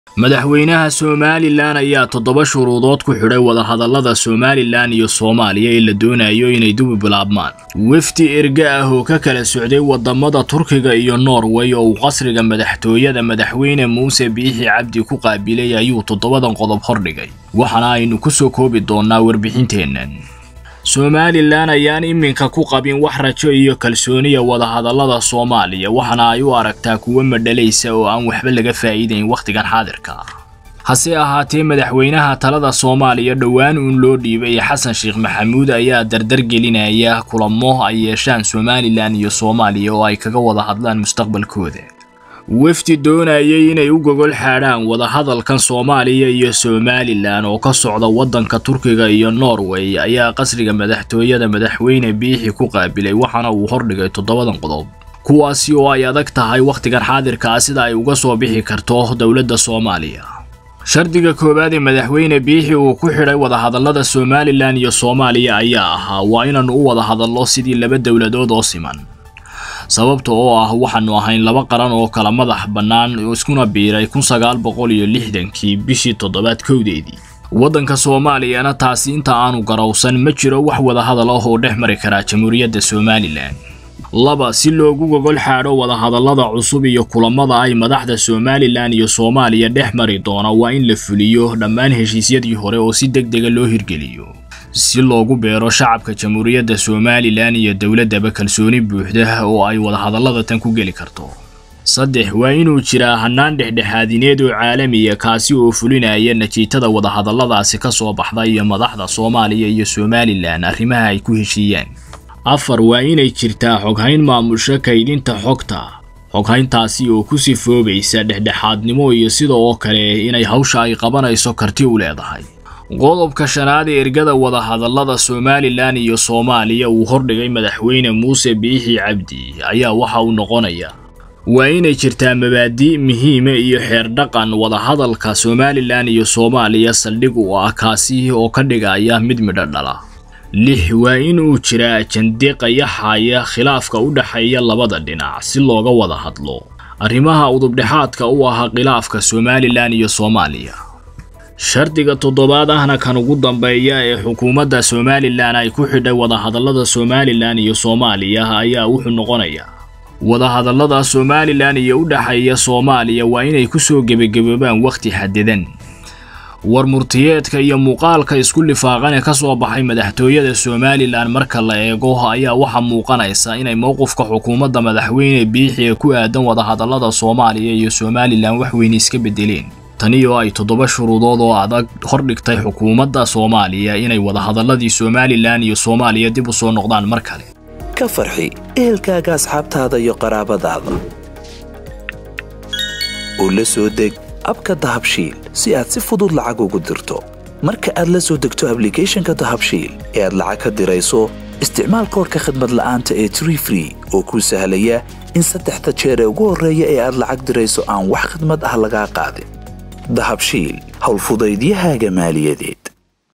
madaxweynaha somalilan ayaa toddoba shuruudood ku xidhay wadahadallada somalilan iyo soomaaliya ee la doonayo inay dubi bilaabmaan wefdi erge ah oo ka kala socday wadamada turkiga iyo norway oo uu qasriga madaxtooyada madaxweyne muuse biixi cabdi ku qaabilay ayuu toddobadan qodob hordhigay waxaana aynu ku soo koobi doonnaa warbixinteennan somalilan ayaan iminka ku qabin wax rajo iyo kalsooniya wadahadallada soomaaliya waxaana ay u aragtaa kuwo madhalaysa oo aan waxba laga faa'iidayn wakhtigan xaadirka hase ahaatee madaxweynaha talada soomaaliya dhowaan uun loo dhiibay xasan sheekh maxamuud ayaa dardar gelinaya kulamo ay yeeshaan somalilan iyo soomaaliya oo ay kaga wada hadlaan mustaqbalkooda wefdi doonayay inay u gogol xaadhaan wadahadalkan soomaaliya iyo somalilan oo ka socda waddanka turkiga iyo norway ayaa qasriga madaxtooyada madaxweyne biixi ku qaabilay waxaana uu hordhigay toddobadan qodob kuwaasi oo ay adag tahay wakhtigan xaadirka ah sida ay uga soo bixi karto dowladda soomaaliya shardiga koowaad ee madaxweyne biixi uu ku xidhay wadahadallada somalilan iyo soomaaliya ayaa ahaa waa inaannu u wada hadallo sidii laba dowladood oo siman sababta oo ah waxaannu ahayn laba qaran oo kala madax bannaan iskuna biiray kun sagaal boqol iyo lixdankii bishii toddobaad kowdeedii waddanka soomaaliyana taasi inta aanu garowsan ma jiro wax wadahadal ah oo dhex mari karaa jamhuuriyadda somalilan laba si loogu gogol xaadho wadahadallada cusub iyo kulamada ay madaxda somalilan iyo soomaaliya dhex mari doona waa in la fuliyo dhammaan heshiisyadii hore oo si deg dega loo hirgeliyo si loogu beero shacabka jamhuuriyadda somalilan iyo dowladdaba kalsooni buuxda oo ay wadahadallada tan ku geli karto saddex waa inuu jiraa hannaan dhexdhexaadineed oo caalamiya kaasi oo fulinaya natiijada wadahadalladaasi ka soo baxda iyo madaxda soomaaliya iyo somalilan arrimaha ay ku heshiiyaan afar waa inay jirtaa xoghayn maamusho kaydinta xogta xoghayntaasi oo ku sifoobaysa dhexdhexaadnimo iyo sida oo kale inay hawsha ay qabanayso karti u leedahay qodobka shanaad ee ergada wadahadallada somalilan iyo soomaaliya uu hordhigay madaxweyne muuse biixi cabdi ayaa waxa uu noqonayaa waa inay jirtaa mabaadi' muhiime iyo xeer dhaqan wadahadalka somalilan iyo soomaaliya saldhig u ah kaasi oo ka dhigaya mid midho dhala lix waa inuu jiraa ajande qayaxaya khilaafka u dhexeeya labada dhinac si looga wada hadlo arrimaha udubdhexaadka u ahaa khilaafka somalilan iyo soomaaliya shardiga toddobaad ahna kan ugu dambeeya ee xukuumadda somalilan ay ku xidhay wadahadallada somalilan iyo soomaaliya ayaa wuxuu noqonayaa wadahadallada somalilan iyo u dhexeeya soomaaliya waa inay ku soo gebagaboobaan wakhti xadidan war murtiyeedka iyo muuqaalka isku lifaaqane ka soo baxay madaxtooyada somalilan marka la eego ayaa waxaa muuqanaysa inay mowqifka xukuumadda madaxweyne biixi ee ku aadan wadahadallada soomaaliya iyo somalilan wax weyne iska bedeleen tani oo ay toddoba shuruudood oo adag hordhigtay xukuumadda soomaaliya inay wadahadalladii somalilan iyo soomaaliya dib u soo noqdaan mar kale ka farxi ehelkaaga asxaabtaada iyo qaraabadaada oo la soo deg abka dahabshiil si aad si fudud lacag ugu dirto marka aad la soo degto ablicathonka dahabshiil ee aad lacag ka dirayso isticmaal koorka khadmad la'aanta ee tree free oo kuu sahlaya in saddexda jeer ee ugu horreeya ee aad lacag dirayso aan wax khadmad ah lagaa qaadin dahabshiil howlfudaydiyahaaga maaliyadeed